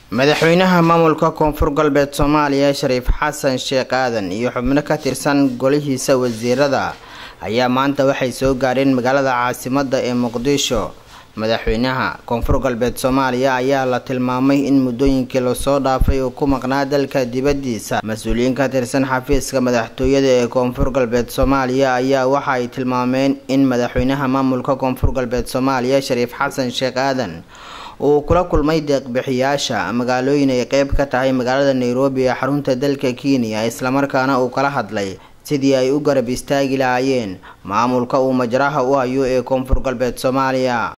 madaxweynaha maamulka koonfur galbeed soomaaliya shariif xasan sheekh aadan iyo xubno ka tirsan golihiisa wasiirada ayaa maanta waxay soo gaareen magaalada caasimada ee muqdisho madaxweynaha koonfur galbeed soomaaliya ayaa la tilmaamay in muddooyinkii lasoo dhaafay uu ku maqnaa dalka dibadiisa mas-uuliyiin ka tirsan xafiiska madaxtooyada ee koonfur galbeed soomaaliya ayaa waxa ay tilmaameen in madaxweynaha maamulka koonfur galbeed soomaaliya shariif xasan sheekh aadan uu kula kulmay deeqbixiyaasha magaalooyin ay qeyb ka tahay magaalada nairobi ee xarunta dalka kenya islamarkaana uu kala hadlay sidii ay u garab istaagi lahaayeen maamulka uu majraha u hayo ee koonfur galbeed soomaaliya